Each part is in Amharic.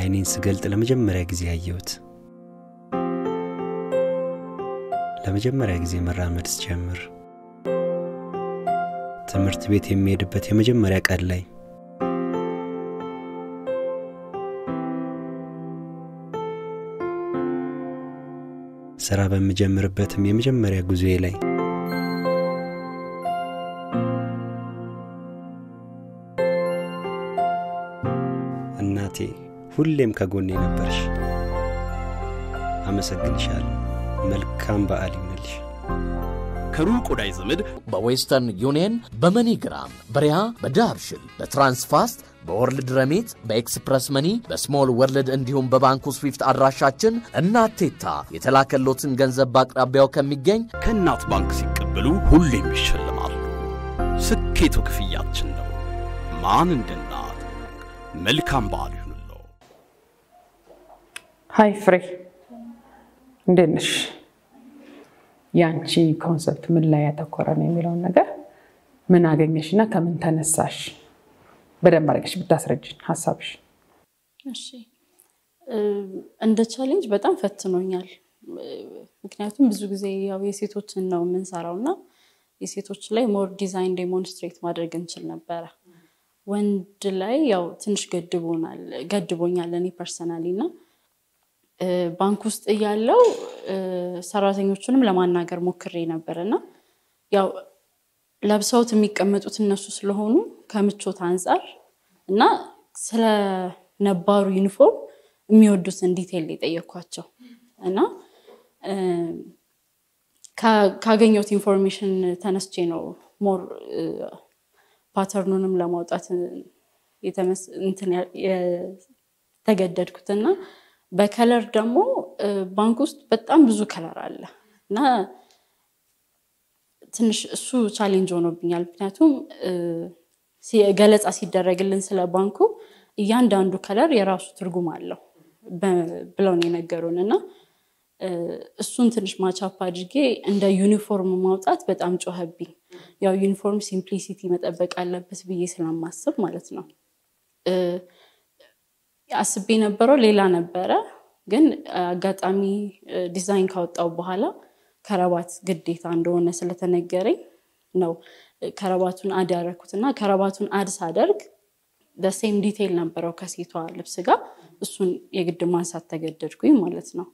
አይኔን ስገልጥ ለመጀመሪያ ጊዜ ያየሁት። ለመጀመሪያ ጊዜ መራመድ ስጀምር ትምህርት ቤት የሚሄድበት የመጀመሪያ ቀን ላይ ስራ በምጀምርበትም የመጀመሪያ ጉዞዬ ላይ እናቴ ሁሌም ከጎኔ ነበርሽ። አመሰግንሻለሁ። መልካም በዓል ይሁንልሽ። ከሩቅ ወዳጅ ዘመድ በዌስተርን ዩኒየን፣ በመኒግራም፣ በሪያ፣ በዳርሽል፣ በትራንስፋስት፣ በወርልድ ረሚት፣ በኤክስፕረስ መኒ፣ በስሞል ወርልድ እንዲሁም በባንኩ ስዊፍት አድራሻችን እናቴታ የተላከሎትን ገንዘብ በአቅራቢያው ከሚገኝ ከእናት ባንክ ሲቀበሉ ሁሌም ይሸልማሉ። ስኬቱ ክፍያችን ነው። ማን እንደ እናት። መልካም በዓል ይሁንልዎ። ሀይ ፍሬ፣ እንዴት ነሽ? የአንቺ ኮንሰፕት ምን ላይ ያተኮረ ነው የሚለውን ነገር ምን አገኘሽ እና ከምን ተነሳሽ? በደንብ አድርገሽ ብታስረጅን ሀሳብሽ። እሺ እንደ ቻሌንጅ በጣም ፈትኖኛል። ምክንያቱም ብዙ ጊዜ ያው የሴቶችን ነው የምንሰራው እና የሴቶች ላይ ሞር ዲዛይን ዴሞንስትሬት ማድረግ እንችል ነበረ። ወንድ ላይ ያው ትንሽ ገድቦናል ገድቦኛል እኔ ፐርሰናሊ እና ባንክ ውስጥ እያለው ሰራተኞቹንም ለማናገር ሞክሬ ነበር እና ያው ለብሰውት የሚቀመጡት እነሱ ስለሆኑ ከምቾት አንጻር እና ስለ ነባሩ ዩኒፎርም የሚወዱትን ዲቴል የጠየኳቸው እና ካገኘሁት ኢንፎርሜሽን ተነስቼ ነው ሞር ፓተርኑንም ለማውጣት የተገደድኩት እና በከለር ደግሞ ባንክ ውስጥ በጣም ብዙ ከለር አለ እና ትንሽ እሱ ቻሌንጅ ሆኖብኛል። ምክንያቱም ገለጻ ሲደረግልን ስለ ባንኩ እያንዳንዱ ከለር የራሱ ትርጉም አለው ብለው ነው የነገሩን እና እሱን ትንሽ ማቻፕ አድርጌ እንደ ዩኒፎርም ማውጣት በጣም ጮኸብኝ። ያው ዩኒፎርም ሲምፕሊሲቲ መጠበቅ አለበት ብዬ ስለማስብ ማለት ነው። አስቤ የነበረው ሌላ ነበረ፣ ግን አጋጣሚ ዲዛይን ካወጣው በኋላ ከረባት ግዴታ እንደሆነ ስለተነገረኝ ነው ከረባቱን አድ ያደረኩት እና ከረባቱን አድ ሳደርግ በሴም ዲቴይል ነበረው ከሴቷ ልብስ ጋር እሱን የግድ ማንሳት ተገደድኩኝ ማለት ነው።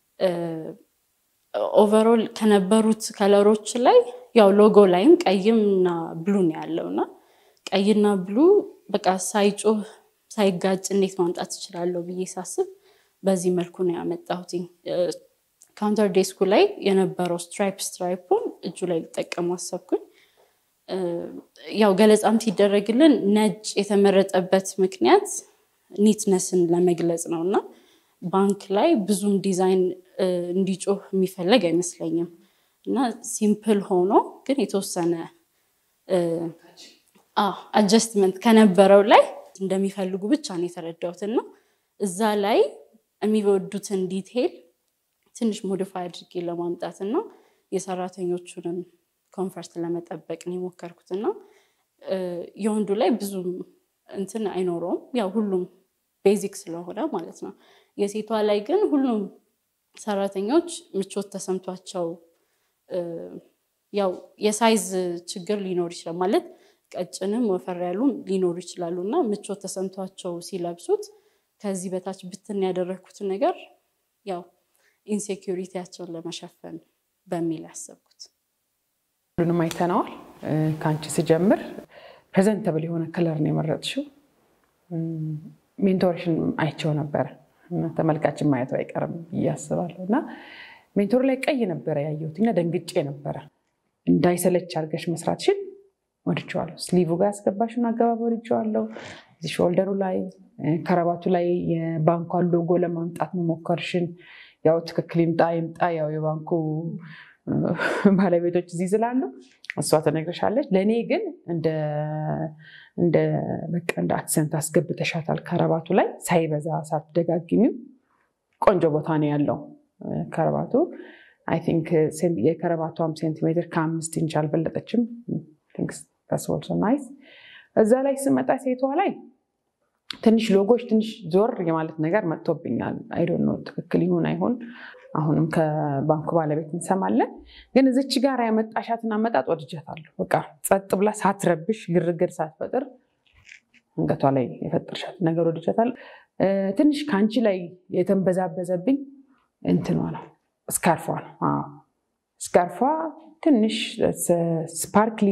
ኦቨሮል ከነበሩት ከለሮች ላይ ያው ሎጎ ላይም ቀይም እና ብሉ ነው ያለው እና ቀይና ብሉ በቃ ሳይጮህ ሳይጋጭ እንዴት ማምጣት እችላለሁ ብዬ ሳስብ በዚህ መልኩ ነው ያመጣሁትኝ። ካውንተር ዴስኩ ላይ የነበረው ስትራይፕ ስትራይፑን እጁ ላይ ሊጠቀሙ አሰብኩኝ። ያው ገለጻም ሲደረግልን ነጭ የተመረጠበት ምክንያት ኒትነስን ለመግለጽ ነው እና ባንክ ላይ ብዙም ዲዛይን እንዲጮህ የሚፈለግ አይመስለኝም እና ሲምፕል ሆኖ ግን የተወሰነ አጀስትመንት ከነበረው ላይ እንደሚፈልጉ ብቻ ነው የተረዳሁት እና እዛ ላይ የሚወዱትን ዲቴይል ትንሽ ሞዲፋይ አድርጌ ለማምጣት እና የሰራተኞቹንም ኮንፈርት ለመጠበቅ ነው የሞከርኩት እና የወንዱ ላይ ብዙም እንትን አይኖረውም ያው ሁሉም ቤዚክ ስለሆነ ማለት ነው። የሴቷ ላይ ግን ሁሉም ሰራተኞች ምቾት ተሰምቷቸው ያው የሳይዝ ችግር ሊኖር ይችላል ማለት ቀጭንም ወፈር ያሉም ሊኖሩ ይችላሉ እና ምቾት ተሰምቷቸው ሲለብሱት ከዚህ በታች ብትን ያደረግኩት ነገር ያው ኢንሴኪሪቲያቸውን ለመሸፈን በሚል ያሰብኩት። ሁሉንም አይተነዋል። ከአንቺ ስጀምር ፕሬዘንተብል የሆነ ከለር ነው የመረጥሽው። ሜንቶርሽን አይቸው ነበረ ተመልካችን ማየቱ አይቀርም ብዬ አስባለሁ እና ሜንቶር ላይ ቀይ ነበረ ያየሁት እና ደንግጬ ነበረ። እንዳይሰለች አድርገሽ መስራትሽን ወድጀዋለሁ። ስሊቭ ጋር ያስገባሽን አገባብ ወድጀዋለሁ። እዚህ ሾልደሩ ላይ ከረባቱ ላይ የባንኳን ሎጎ ለማምጣት መሞከርሽን ያው ትክክል ይምጣ ይምጣ ያው የባንኩ ባለቤቶች እዚህ ስላሉ እሷ ትነግርሻለች። ለእኔ ግን እንደ በቃ እንደ አክሰንት አስገብተሻታል። ከረባቱ ላይ ሳይበዛ ሳትደጋግሚው ቆንጆ ቦታ ነው ያለው ከረባቱ። አይ ቲንክ የከረባቷም ሴንቲሜትር ከአምስት ኢንች አልበለጠችም። ኦልሶ ናይስ። እዛ ላይ ስመጣ ሴቷ ላይ ትንሽ ሎጎች ትንሽ ዞር የማለት ነገር መጥቶብኛል። አይዶን ነው ትክክል ይሁን አይሁን አሁንም ከባንኩ ባለቤት እንሰማለን። ግን እዚች ጋር ያመጣሻትን አመጣጥ ወድጀታለሁ። በቃ ጸጥ ብላ ሳትረብሽ ግርግር ሳትፈጥር አንገቷ ላይ የፈጠርሻት ነገር ወድጀታለሁ። ትንሽ ከአንቺ ላይ የተንበዛበዘብኝ እንትኗ ነው ስካርፏ ነው። አዎ ስካርፏ ትንሽ ስፓርክሊ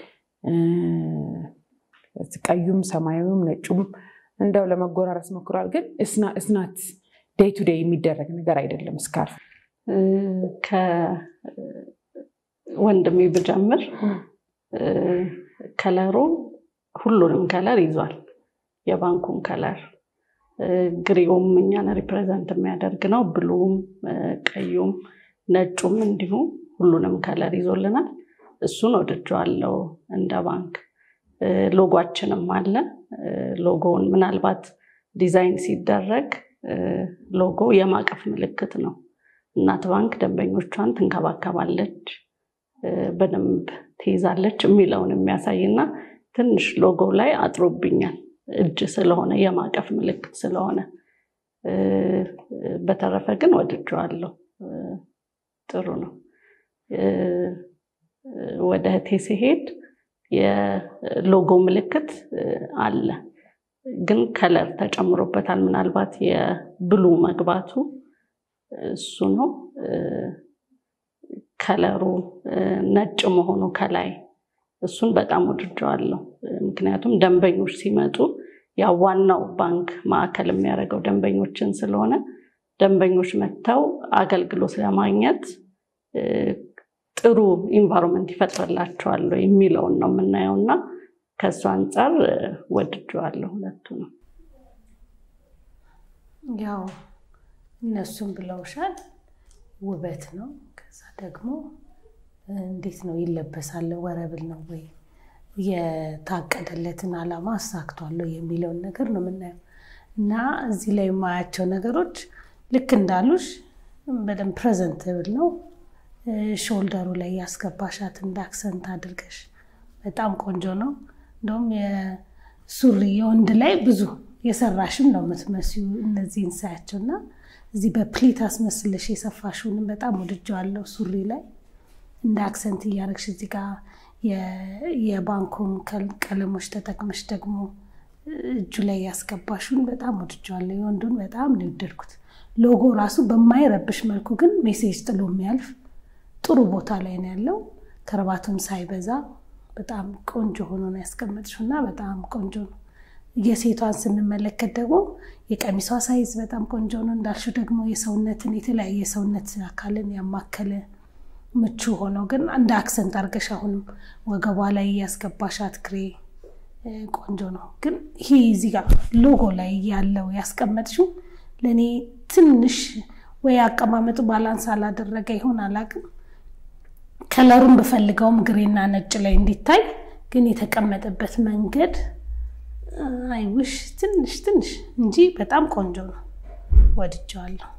ቀዩም ሰማያዊም ነጩም እንደው ለመጎራረስ ሞክሯል። ግን እስናት ዴይ ቱ ዴይ የሚደረግ ነገር አይደለም። ስካርፍ ከወንድሜ ብጀምር ከለሩ ሁሉንም ከለር ይዟል። የባንኩን ከለር ግሪውም እኛን ሪፕሬዘንት የሚያደርግ ነው። ብሉም፣ ቀዩም፣ ነጩም እንዲሁ ሁሉንም ከለር ይዞልናል። እሱን ወድጀዋለሁ እንደ ባንክ። ሎጓችንም አለ። ሎጎውን ምናልባት ዲዛይን ሲደረግ ሎጎ የማቀፍ ምልክት ነው። እናት ባንክ ደንበኞቿን ትንከባከባለች፣ በደንብ ትይዛለች የሚለውን የሚያሳይ እና ትንሽ ሎጎ ላይ አጥሮብኛል። እጅ ስለሆነ የማቀፍ ምልክት ስለሆነ፣ በተረፈ ግን ወድጀዋለሁ። ጥሩ ነው። ወደ እህቴ ሲሄድ የሎጎ ምልክት አለ፣ ግን ከለር ተጨምሮበታል። ምናልባት የብሉ መግባቱ እሱ ነው። ከለሩ ነጭ መሆኑ ከላይ እሱን በጣም ወድጀዋለሁ። ምክንያቱም ደንበኞች ሲመጡ ያው ዋናው ባንክ ማዕከል የሚያደርገው ደንበኞችን ስለሆነ ደንበኞች መጥተው አገልግሎት ለማግኘት ጥሩ ኢንቫይሮንመንት ይፈጥርላቸዋል የሚለውን ነው የምናየው እና ከእሱ አንጻር ወድጀዋለሁ ሁለቱ ነው። ያው እነሱም ብለውሻል፣ ውበት ነው። ከዛ ደግሞ እንዴት ነው ይለበሳል፣ ወረብል ነው ወይ የታቀደለትን ዓላማ አሳክቷለሁ የሚለውን ነገር ነው የምናየው እና እዚህ ላይ የማያቸው ነገሮች ልክ እንዳሉሽ በደንብ ፕሬዘንትብል ነው። ሾልደሩ ላይ ያስገባሻት እንደ አክሰንት አድርገሽ በጣም ቆንጆ ነው። እንደውም የሱሪ የወንድ ላይ ብዙ የሰራሽም ነው የምትመስዩ እነዚህን ሳያቸው እና እዚህ በፕሊት አስመስለሽ የሰፋሽውንም በጣም ወድጀዋለሁ። ሱሪ ላይ እንደ አክሰንት እያደረግሽ እዚህ ጋር የባንኩን ቀለሞች ተጠቅመሽ ደግሞ እጁ ላይ ያስገባሽውን በጣም ወድጀዋለሁ። የወንዱን በጣም ነው የወደድኩት። ሎጎ ራሱ በማይረብሽ መልኩ ግን ሜሴጅ ጥሎ የሚያልፍ ጥሩ ቦታ ላይ ነው ያለው። ከረባቱም ሳይበዛ በጣም ቆንጆ ሆኖ ነው ያስቀመጥሽው እና በጣም ቆንጆ ነው። የሴቷን ስንመለከት ደግሞ የቀሚሷ ሳይዝ በጣም ቆንጆ ነው እንዳልሽው፣ ደግሞ የሰውነትን የተለያየ የሰውነት አካልን ያማከለ ምቹ ሆነው ግን እንደ አክሰንት አድርገሽ አሁንም ወገቧ ላይ ያስገባሻት ክሬ ቆንጆ ነው። ግን ይሄ እዚህ ጋር ሎጎ ላይ ያለው ያስቀመጥሽው ለእኔ ትንሽ ወይ አቀማመጡ ባላንስ አላደረገ ይሆን አላውቅም። ከለሩን ብፈልገውም ግሬና ነጭ ላይ እንዲታይ ግን የተቀመጠበት መንገድ አይውሽ ትንሽ ትንሽ እንጂ በጣም ቆንጆ ነው፣ ወድጀዋለሁ።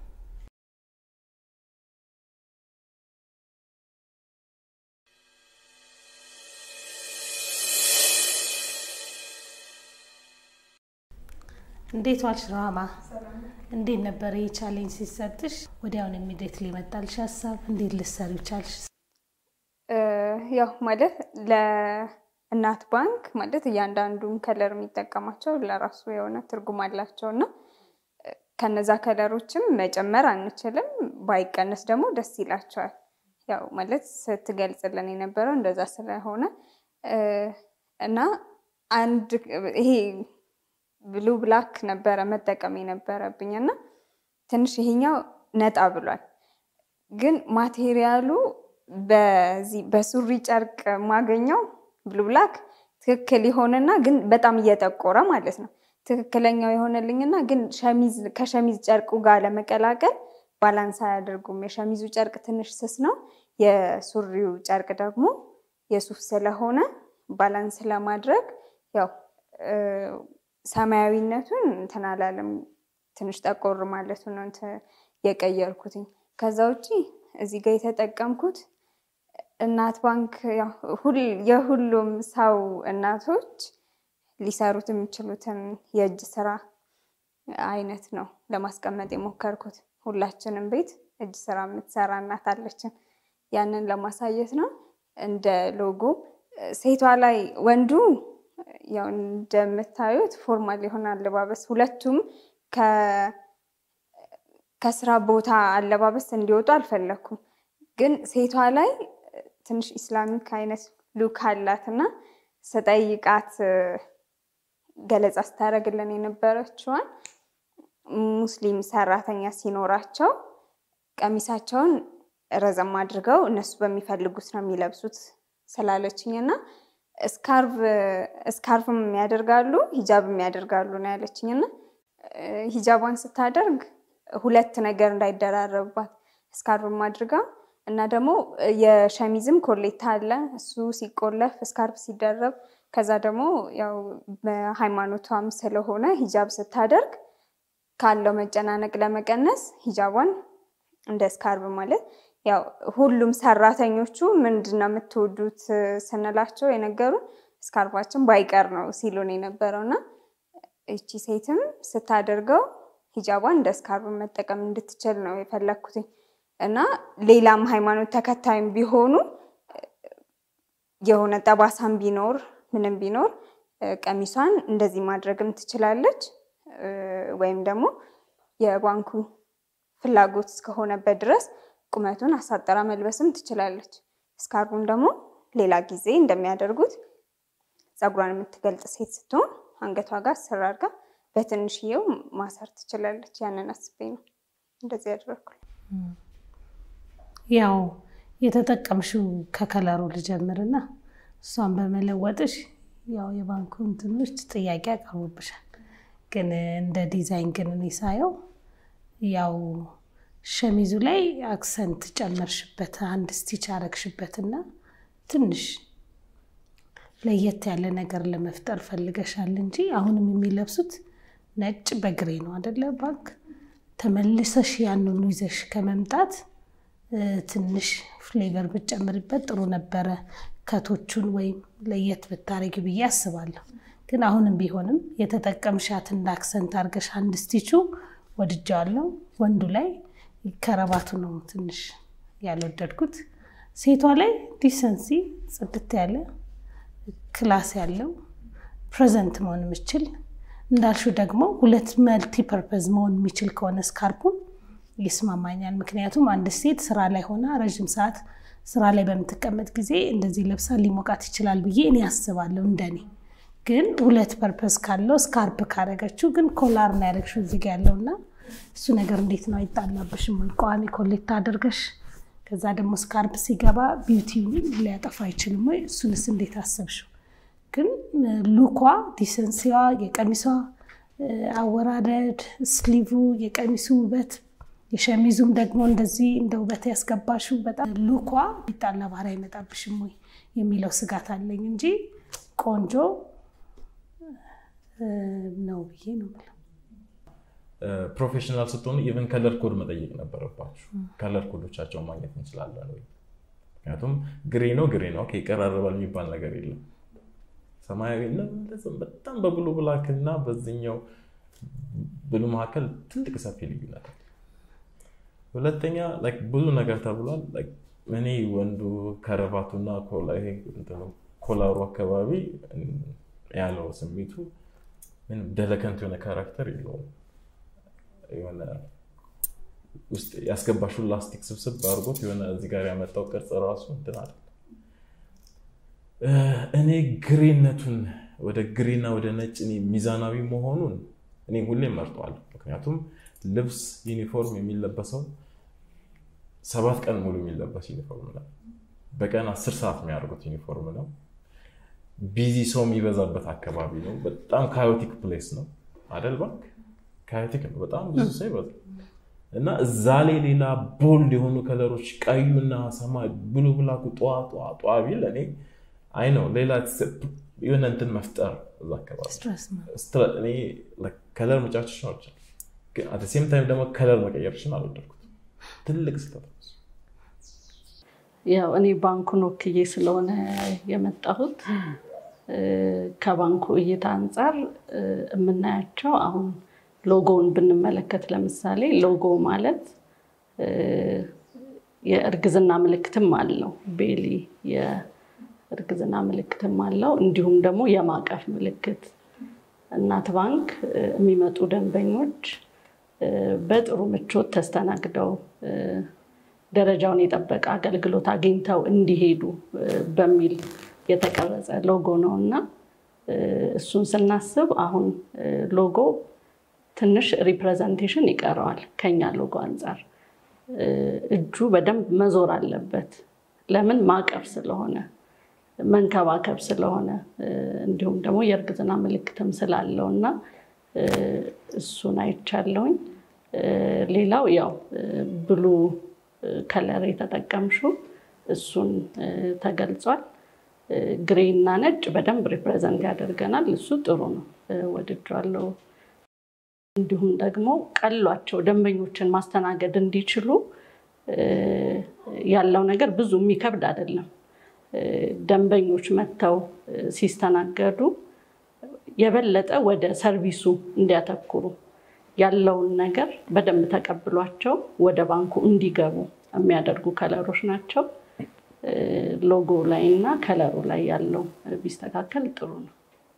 እንዴት ዋልሽ ራማ? እንዴት ነበረ ይህ ቻሌንጅ ሲሰጥሽ? ወዲያውን ኢሚዲየት ሊመጣልሽ ሀሳብ እንዴት ልትሰሪው ቻልሽ? ያው ማለት ለእናት ባንክ ማለት እያንዳንዱን ከለር የሚጠቀማቸው ለራሱ የሆነ ትርጉም አላቸው እና ከነዛ ከለሮችም መጨመር አንችልም፣ ባይቀነስ ደግሞ ደስ ይላቸዋል። ያው ማለት ስትገልጽልን የነበረው እንደዛ ስለሆነ እና አንድ ይሄ ብሉ ብላክ ነበረ መጠቀም የነበረብኝ እና ትንሽ ይሄኛው ነጣ ብሏል። ግን ማቴሪያሉ በዚህ በሱሪ ጨርቅ ማገኘው ብሉ ብላክ ትክክል የሆነና ግን በጣም እየጠቆረ ማለት ነው። ትክክለኛው የሆነልኝና ግን ሸሚዝ ከሸሚዝ ጨርቁ ጋር ለመቀላቀል ባላንስ አያደርጉም። የሸሚዙ ጨርቅ ትንሽ ስስ ነው። የሱሪው ጨርቅ ደግሞ የሱፍ ስለሆነ ባላንስ ለማድረግ ያው ሰማያዊነቱን እንትን አላለም። ትንሽ ጠቆር ማለቱ ነው የቀየርኩትኝ። ከዛ ውጭ እዚህ ጋር የተጠቀምኩት እናት ባንክ የሁሉም ሰው እናቶች ሊሰሩት የሚችሉትን የእጅ ስራ አይነት ነው ለማስቀመጥ የሞከርኩት። ሁላችንም ቤት እጅ ስራ የምትሰራ እናት አለችን። ያንን ለማሳየት ነው። እንደ ሎጎ ሴቷ ላይ ወንዱ ያው እንደምታዩት ፎርማል የሆነ አለባበስ ሁለቱም ከስራ ቦታ አለባበስ እንዲወጡ አልፈለኩም። ግን ሴቷ ላይ ትንሽ ኢስላሚክ አይነት ሉክ አላት እና ስጠይቃት ገለጻ ስታደርግልን የነበረችዋን ሙስሊም ሰራተኛ ሲኖራቸው ቀሚሳቸውን ረዘም አድርገው እነሱ በሚፈልጉት ነው የሚለብሱት ስላለችኝ እና ስካርፍም ያደርጋሉ ሂጃብም ያደርጋሉ ነው ያለችኝ እና ሂጃቧን ስታደርግ ሁለት ነገር እንዳይደራረብባት ስካርፍም አድርጋ እና ደግሞ የሸሚዝም ኮሌታ አለ እሱ ሲቆለፍ ስካርፍ ሲደረብ ከዛ ደግሞ ያው በሃይማኖቷም ስለሆነ ሂጃብ ስታደርግ ካለው መጨናነቅ ለመቀነስ ሂጃቧን እንደ ስካርብ ማለት ያው ሁሉም ሰራተኞቹ ምንድን ነው የምትወዱት ስንላቸው የነገሩን ስካርባችን ባይቀር ነው ሲሉን የነበረው እና እቺ ሴትም ስታደርገው ሂጃቧን እንደ ስካርብ መጠቀም እንድትችል ነው የፈለግኩትኝ እና ሌላም ሃይማኖት ተከታይም ቢሆኑ የሆነ ጠባሳም ቢኖር ምንም ቢኖር ቀሚሷን እንደዚህ ማድረግም ትችላለች። ወይም ደግሞ የባንኩ ፍላጎት እስከሆነበት ድረስ ቁመቱን አሳጠራ መልበስም ትችላለች። ስካርቡን ደግሞ ሌላ ጊዜ እንደሚያደርጉት ፀጉሯን የምትገልጽ ሴት ስትሆን አንገቷ ጋር ስር አድርጋ በትንሽዬው ማሰር ትችላለች። ያንን አስቤ ነው እንደዚህ ያደረግኩ። ያው የተጠቀምሽው ከከለሩ ልጀምርና እሷን በመለወጥሽ ያው የባንኩ እንትኖች ጥያቄ ያቀርቡብሻል። ግን እንደ ዲዛይን ግን እኔ ሳየው ያው ሸሚዙ ላይ አክሰንት ጨመርሽበት፣ አንድ ስቲች አረግሽበትና ትንሽ ለየት ያለ ነገር ለመፍጠር ፈልገሻል እንጂ አሁንም የሚለብሱት ነጭ በግሬ ነው አደለ? ባንክ ተመልሰሽ ያንኑ ይዘሽ ከመምጣት ትንሽ ፍሌቨር ብትጨምሪበት ጥሩ ነበረ። ከቶቹን ወይም ለየት ብታረጊ ብዬ አስባለሁ። ግን አሁንም ቢሆንም የተጠቀምሻት እንደ አክሰንት አድርገሽ አንድ ስቲቹ ወድጃዋለሁ። ወንዱ ላይ ከረባቱ ነው ትንሽ ያልወደድኩት። ሴቷ ላይ ዲሰንሲ ጽድት ያለ ክላስ ያለው ፕሬዘንት መሆን የምችል እንዳልሹ ደግሞ ሁለት መልቲ ፐርፐዝ መሆን የሚችል ከሆነ ስካርፑን ይስማማኛል። ምክንያቱም አንድ ሴት ስራ ላይ ሆና ረዥም ሰዓት ስራ ላይ በምትቀመጥ ጊዜ እንደዚህ ለብሳ ሊሞቃት ይችላል ብዬ እኔ አስባለሁ እንደኔ ግን ሁለት ፐርፐስ ካለው ስካርፕ ካረገችው ግን ኮላር ነው ያደረግሽው እዚህ ጋ ያለው እና እሱ ነገር እንዴት ነው አይጣላብሽም ወይ? ቋሚ ኮሌታ አድርገሽ ከዛ ደግሞ ስካርፕ ሲገባ ቢዩቲ ሊያጠፋ አይችልም ወይ? እሱንስ እንዴት አሰብሽው? ግን ሉኳ፣ ዲሰንሲዋ፣ የቀሚሷ አወራረድ፣ ስሊቭ፣ የቀሚሱ ውበት፣ የሸሚዙም ደግሞ እንደዚህ እንደ ውበት ያስገባሽው በጣም ሉኳ ሊጣላ ባህሪ አይመጣብሽም ወይ የሚለው ስጋት አለኝ እንጂ ቆንጆ ነው ብዬ ነው የምለው። ፕሮፌሽናል ስትሆኑ ኢቨን ከለር ኮድ መጠየቅ ነበረባችሁ። ከለር ኮዶቻቸውን ማግኘት እንችላለን ወይ? ምክንያቱም ግሬ ነው ግሬ ነው ይቀራረባል የሚባል ነገር የለም። ሰማያዊ በጣም በብሉ ብላክ እና በዚኛው ብሉ መካከል ትልቅ ሰፊ ልዩነት አለ። ሁለተኛ ብዙ ነገር ተብሏል። እኔ ወንዱ ከረባቱና ኮላሩ አካባቢ ያለው ስሜቱ ምንም ደለከንት የሆነ ካራክተር የለውም። የሆነ ውስጥ ያስገባሽው ላስቲክ ስብስብ አድርጎት የሆነ እዚህ ጋር ያመጣው ቅርጽ ራሱ እንትን አለ። እኔ ግሬነቱን ወደ ግሬና ወደ ነጭ እኔ ሚዛናዊ መሆኑን እኔ ሁሌም መርጠዋለሁ። ምክንያቱም ልብስ ዩኒፎርም የሚለበሰው ሰባት ቀን ሙሉ የሚለበስ ዩኒፎርም ነው። በቀን አስር ሰዓት የሚያደርጉት ዩኒፎርም ነው። ቢዚ ሰው የሚበዛበት አካባቢ ነው። በጣም ካዮቲክ ፕሌስ ነው አደል? ባንክ ካዮቲክ ነው። በጣም ብዙ ሰው ይበዛል እና እዛ ላይ ሌላ ቦልድ የሆኑ ከለሮች ቀዩና ሰማይ ብሉ ብላኩ ጠዋ ጠዋ ጠዋ ቢል እኔ አይ ነው ሌላ የሆነ እንትን መፍጠር እዛ አካባቢ ከለር መጫወችሽን አልቻልኩም። ግን አት ሴም ታይም ደግሞ ከለር መቀየርሽን አልወደድኩት። ትልቅ ስህተት ነው። ያው እኔ ባንኩን ወክዬ ስለሆነ የመጣሁት ከባንኩ እይታ አንጻር የምናያቸው አሁን ሎጎውን ብንመለከት ለምሳሌ ሎጎ ማለት የእርግዝና ምልክትም አለው። ቤሊ የእርግዝና ምልክትም አለው። እንዲሁም ደግሞ የማቀፍ ምልክት እናት ባንክ የሚመጡ ደንበኞች በጥሩ ምቾት ተስተናግደው ደረጃውን የጠበቀ አገልግሎት አግኝተው እንዲሄዱ በሚል የተቀረጸ ሎጎ ነው እና እሱን ስናስብ አሁን ሎጎ ትንሽ ሪፕሬዘንቴሽን ይቀረዋል ከኛ ሎጎ አንጻር። እጁ በደንብ መዞር አለበት። ለምን ማቀፍ ስለሆነ መንከባከብ ስለሆነ እንዲሁም ደግሞ የእርግዝና ምልክትም ስላለው እና እሱን አይቻለውኝ። ሌላው ያው ብሉ ከለር የተጠቀምሽው እሱን ተገልጿል። ግሬ እና ነጭ በደንብ ሪፕሬዘንት ያደርገናል። እሱ ጥሩ ነው፣ ወድጃለሁ። እንዲሁም ደግሞ ቀሏቸው ደንበኞችን ማስተናገድ እንዲችሉ ያለው ነገር ብዙ የሚከብድ አይደለም። ደንበኞች መጥተው ሲስተናገዱ የበለጠ ወደ ሰርቪሱ እንዲያተኩሩ ያለውን ነገር በደንብ ተቀብሏቸው ወደ ባንኩ እንዲገቡ የሚያደርጉ ከለሮች ናቸው። ሎጎ ላይ እና ከለሩ ላይ ያለው ቢስተካከል ጥሩ ነው።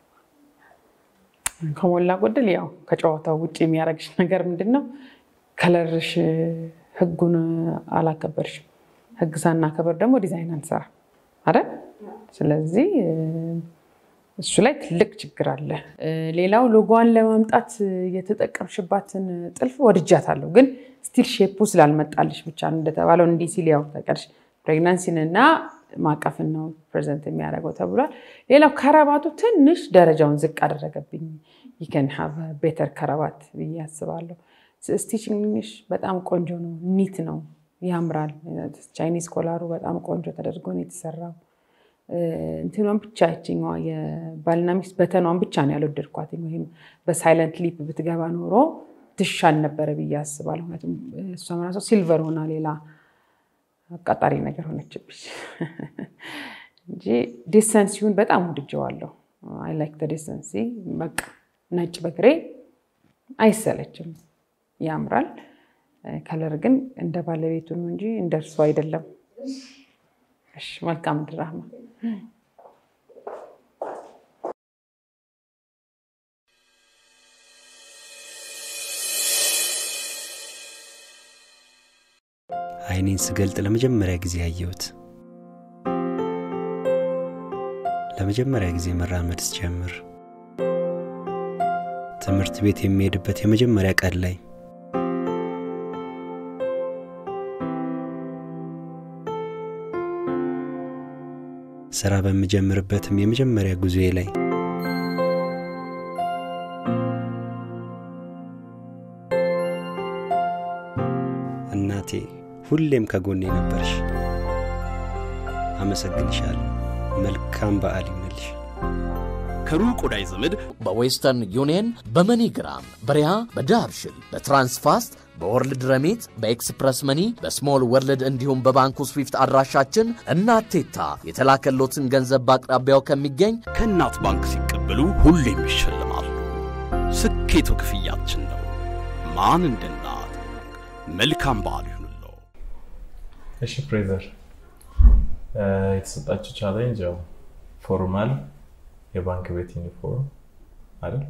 ከሞላ ጎደል ያው ከጨዋታው ውጭ የሚያደርግሽ ነገር ምንድን ነው? ከለርሽ ህጉን አላከበርሽም። ህግ ሳናከበር ደግሞ ዲዛይን አንሰራ አይደል? ስለዚህ እሱ ላይ ትልቅ ችግር አለ። ሌላው ሎጎዋን ለማምጣት የተጠቀምሽባትን ጥልፍ ወድጃታለሁ፣ ግን ስቲል ሼፑ ስላልመጣልሽ ብቻ ነው እንደተባለው እንዲህ ሲል ያው ተቀርሽ ፕሬግናንሲን እና ማቀፍን ነው ፕሬዘንት የሚያደርገው ተብሏል። ሌላው ከረባቱ ትንሽ ደረጃውን ዝቅ አደረገብኝ። ይከን ሀቭ ቤተር ከረባት ብዬ አስባለሁ። ስቲችንግሽ በጣም ቆንጆ ነው፣ ኒት ነው፣ ያምራል። ቻይኒዝ ኮላሩ በጣም ቆንጆ ተደርጎ ነው የተሰራው። እንትኗን ብቻ ይችኛዋ የባልና ሚስት በተኗን ብቻ ነው ያልወደድኳት። ወይም በሳይለንት ሊፕ ብትገባ ኖሮ ትሻል ነበረ ብዬ አስባለሁ። ምክንያቱም እሷ ራሷ ሲልቨር ሆና ሌላ አቃጣሪ ነገር ሆነችብሽ እንጂ ዴሰንሲውን በጣም ወድጀዋለሁ። አይ ላይክ ዴሰንሲ። በቃ ነጭ በግሬ አይሰለችም፣ ያምራል። ከለር ግን እንደ ባለቤቱ ነው እንጂ እንደ እርሱ አይደለም። እሺ፣ መልካም ድራማ አይኔን ስገልጥ ለመጀመሪያ ጊዜ ያየሁት ለመጀመሪያ ጊዜ መራመድ ስጀምር ትምህርት ቤት የሚሄድበት የመጀመሪያ ቀን ላይ ስራ በምጀምርበትም የመጀመሪያ ጉዞዬ ላይ እናቴ ሁሌም ከጎኔ ነበርሽ። አመሰግንሻለሁ። መልካም በዓል ይሁንልሽ። ከሩቅ ወዳጅ ዘመድ በዌስተርን ዩኒየን፣ በመኒግራም፣ በሪያ፣ በዳርሽል፣ በትራንስፋስት፣ በወርልድ ረሜት፣ በኤክስፕረስ መኒ፣ በስሞል ወርልድ እንዲሁም በባንኩ ስዊፍት አድራሻችን እናቴታ የተላከሎትን ገንዘብ በአቅራቢያው ከሚገኝ ከእናት ባንክ ሲቀበሉ ሁሌም ይሸልማሉ። ስኬቱ ክፍያችን ነው። ማን እንደ እናት። መልካም በዓል ይሁንልዎ። እሺ ፍሬዘር፣ የተሰጣችሁ ቻሌንጅ ያው ፎርማል የባንክ ቤት ዩኒፎርም አይደል?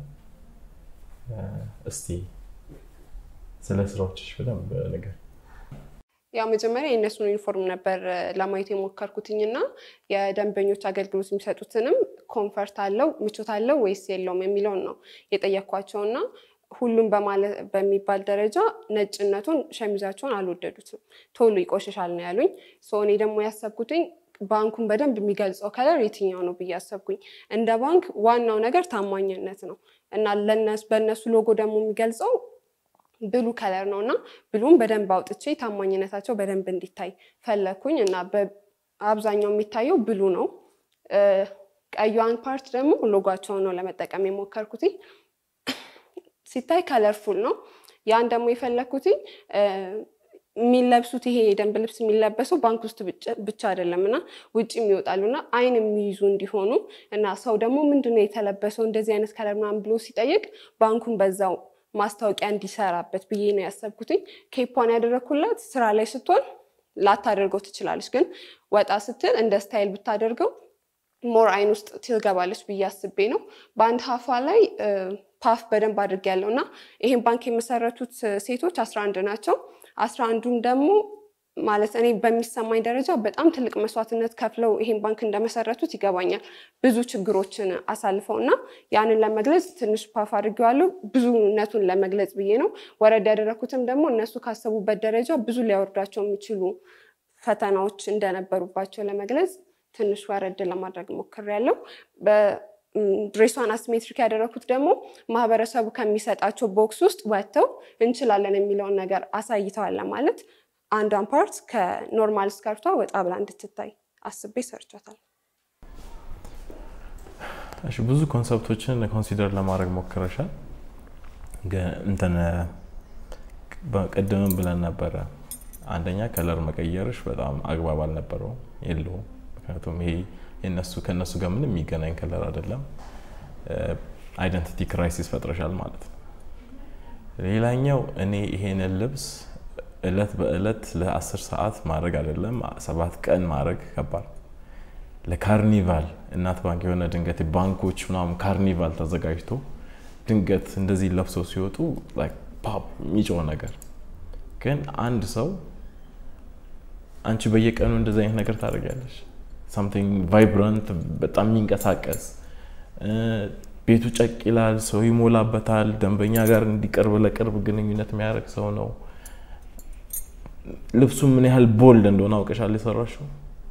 እስቲ ስለ ስራዎችሽ በደንብ ነገር ያው መጀመሪያ የእነሱን ዩኒፎርም ነበር ለማየት የሞከርኩትኝ እና የደንበኞች አገልግሎት የሚሰጡትንም ኮንፈርት አለው ምቾት አለው ወይስ የለውም የሚለውን ነው የጠየኳቸው እና ሁሉም በሚባል ደረጃ ነጭነቱን ሸሚዛቸውን አልወደዱትም። ቶሎ ይቆሽሻል ነው ያሉኝ። እኔ ደግሞ ያሰብኩትኝ ባንኩን በደንብ የሚገልጸው ከለር የትኛው ነው ብዬ አሰብኩኝ። እንደ ባንክ ዋናው ነገር ታማኝነት ነው እና በእነሱ ሎጎ ደግሞ የሚገልጸው ብሉ ከለር ነው እና ብሉም በደንብ አውጥቼ ታማኝነታቸው በደንብ እንዲታይ ፈለግኩኝ እና አብዛኛው የሚታየው ብሉ ነው። ቀዩን ፓርት ደግሞ ሎጓቸውን ነው ለመጠቀም የሞከርኩት። ሲታይ ከለርፉል ነው። ያን ደግሞ የፈለግኩት የሚለብሱት ይሄ የደንብ ልብስ የሚለበሰው ባንክ ውስጥ ብቻ አይደለም እና ውጭም ይወጣሉ እና አይን የሚይዙ እንዲሆኑ እና ሰው ደግሞ ምንድነው የተለበሰው እንደዚህ አይነት ከለር ምናምን ብሎ ሲጠይቅ ባንኩን በዛው ማስታወቂያ እንዲሰራበት ብዬ ነው ያሰብኩትኝ። ኬፓን ያደረግኩላት ስራ ላይ ስትሆን ላታደርገው ትችላለች፣ ግን ወጣ ስትል እንደ ስታይል ብታደርገው ሞር አይን ውስጥ ትገባለች ብዬ አስቤ ነው። በአንድ ሀፏ ላይ ፓፍ በደንብ አድርጌያለሁ እና ይሄን ባንክ የመሰረቱት ሴቶች አስራ አንድ ናቸው። አስራ አንዱም ደግሞ ማለት እኔ በሚሰማኝ ደረጃ በጣም ትልቅ መስዋዕትነት ከፍለው ይሄን ባንክ እንደመሰረቱት ይገባኛል። ብዙ ችግሮችን አሳልፈው እና ያንን ለመግለጽ ትንሽ ፓፍ አድርጌዋለሁ። ብዙነቱን ለመግለጽ ብዬ ነው። ወረድ ያደረኩትም ደግሞ እነሱ ካሰቡበት ደረጃ ብዙ ሊያወርዳቸው የሚችሉ ፈተናዎች እንደነበሩባቸው ለመግለጽ ትንሽ ወረድ ለማድረግ ሞክሬያለሁ። ድሬሷን አሲሜትሪክ ያደረኩት ደግሞ ማህበረሰቡ ከሚሰጣቸው ቦክስ ውስጥ ወጥተው እንችላለን የሚለውን ነገር አሳይተዋል ለማለት አንዷን ፓርት ከኖርማል ስከርቷ ወጣ ብላ እንድትታይ አስቤ ሰርቻታል። እሺ ብዙ ኮንሰፕቶችን ኮንሲደር ለማድረግ ሞክረሻል። እንትን ቅድምም ብለን ነበረ አንደኛ ከለር መቀየርሽ በጣም አግባብ አልነበረውም የለውም። ምክንያቱም ይሄ የነሱ ከእነሱ ጋር ምንም የሚገናኝ ከለር አይደለም። አይደንቲቲ ክራይሲስ ፈጥረሻል ማለት ነው። ሌላኛው እኔ ይሄንን ልብስ እለት በእለት ለአስር ሰዓት ማድረግ አይደለም ሰባት ቀን ማድረግ ከባድ ለካርኒቫል እናት ባንክ የሆነ ድንገት ባንኮች ምናምን ካርኒቫል ተዘጋጅቶ ድንገት እንደዚህ ለብሰው ሲወጡ ፓፕ የሚጮህ ነገር ግን አንድ ሰው አንቺ በየቀኑ እንደዚህ አይነት ነገር ታደርጊያለሽ። ሳምቲንግ ቫይብራንት በጣም የሚንቀሳቀስ ቤቱ ጨቅ ይላል፣ ሰው ይሞላበታል። ደንበኛ ጋር እንዲቀርብ ለቅርብ ግንኙነት የሚያደርግ ሰው ነው። ልብሱ ምን ያህል ቦልድ እንደሆነ አውቀሻል የሰራሽው።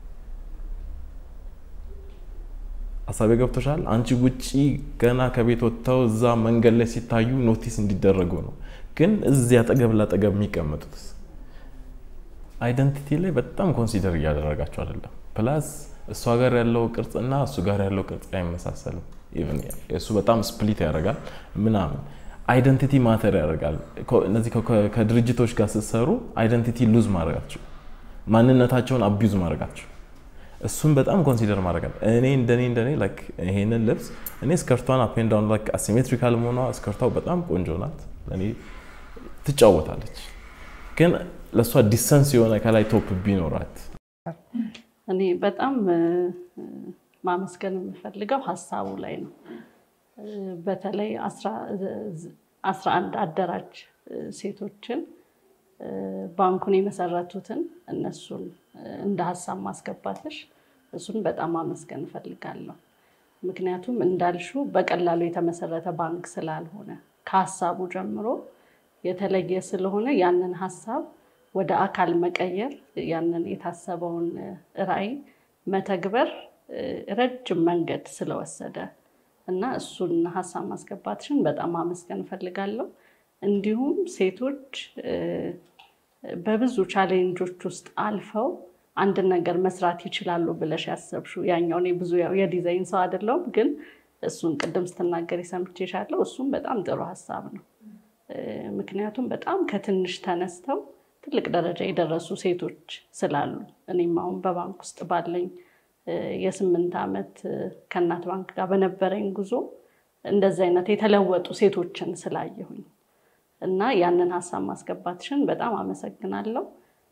ሀሳቤ ገብቶሻል። አንቺ ውጪ ገና ከቤት ወጥተው እዛ መንገድ ላይ ሲታዩ ኖቲስ እንዲደረጉ ነው። ግን እዚህ አጠገብ ላጠገብ የሚቀመጡት አይደንቲቲ ላይ በጣም ኮንሲደር እያደረጋቸው አይደለም። ፕላስ እሷ ጋር ያለው ቅርጽና እሱ ጋር ያለው ቅርጽ አይመሳሰልም። እሱ በጣም ስፕሊት ያደርጋል ምናምን አይደንቲቲ ማተር ያደርጋል። እነዚህ ከድርጅቶች ጋር ስትሰሩ አይደንቲቲ ሉዝ ማድረጋቸው ማንነታቸውን አቢዩዝ ማድረጋቸው እሱን በጣም ኮንሲደር ማድረግ አለ። እኔ እንደኔ እንደኔ ይሄንን ልብስ እኔ ስከርቷን አፕ ኤንድ ዳውን ላይክ አሲሜትሪካል መሆኗ ስከርቷ በጣም ቆንጆ ናት። ለእኔ ትጫወታለች። ግን ለእሷ ዲሰንስ የሆነ ከላይ ቶፕ ቢኖራት እኔ በጣም ማመስገን የምፈልገው ሀሳቡ ላይ ነው። በተለይ አስራ አንድ አደራጅ ሴቶችን ባንኩን የመሰረቱትን እነሱን እንደ ሀሳብ ማስገባትሽ እሱን በጣም ማመስገን እፈልጋለሁ። ምክንያቱም እንዳልሹ በቀላሉ የተመሰረተ ባንክ ስላልሆነ ከሀሳቡ ጀምሮ የተለየ ስለሆነ ያንን ሀሳብ ወደ አካል መቀየር ያንን የታሰበውን ራዕይ መተግበር ረጅም መንገድ ስለወሰደ እና እሱን ሀሳብ ማስገባትሽን በጣም ማመስገን እፈልጋለሁ። እንዲሁም ሴቶች በብዙ ቻሌንጆች ውስጥ አልፈው አንድን ነገር መስራት ይችላሉ ብለሽ ያሰብሽው ያኛው እኔ ብዙ ያው የዲዛይን ሰው አይደለሁም፣ ግን እሱን ቅድም ስትናገሪ ሰምቼሻለሁ። እሱም በጣም ጥሩ ሀሳብ ነው። ምክንያቱም በጣም ከትንሽ ተነስተው ትልቅ ደረጃ የደረሱ ሴቶች ስላሉ እኔም አሁን በባንክ ውስጥ ባለኝ የስምንት ዓመት ከእናት ባንክ ጋር በነበረኝ ጉዞ እንደዚህ አይነት የተለወጡ ሴቶችን ስላየሁኝ እና ያንን ሀሳብ ማስገባትሽን በጣም አመሰግናለሁ።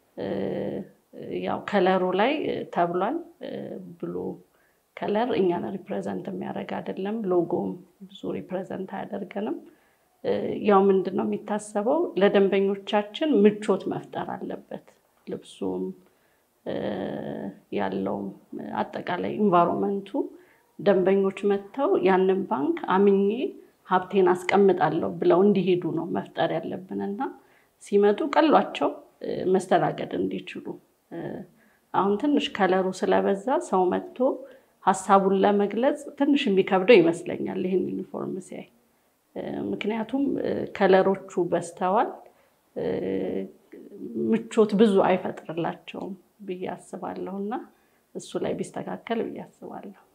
ያው ከለሩ ላይ ተብሏል። ብሉ ከለር እኛን ሪፕሬዘንት የሚያደርግ አይደለም። ሎጎም ብዙ ሪፕሬዘንት አያደርገንም። ያው ምንድን ነው የሚታሰበው ለደንበኞቻችን ምቾት መፍጠር አለበት። ልብሱም ያለውም አጠቃላይ ኢንቫይሮንመንቱ ደንበኞች መጥተው ያንን ባንክ አምኜ ሀብቴን አስቀምጣለሁ ብለው እንዲሄዱ ነው መፍጠር ያለብን እና ሲመጡ ቀሏቸው መስተናገድ እንዲችሉ። አሁን ትንሽ ከለሩ ስለበዛ ሰው መጥቶ ሀሳቡን ለመግለጽ ትንሽ የሚከብደው ይመስለኛል ይህን ዩኒፎርም ሲያይ። ምክንያቱም ከለሮቹ በዝተዋል፣ ምቾት ብዙ አይፈጥርላቸውም ብዬ አስባለሁ እና እሱ ላይ ቢስተካከል ብዬ አስባለሁ።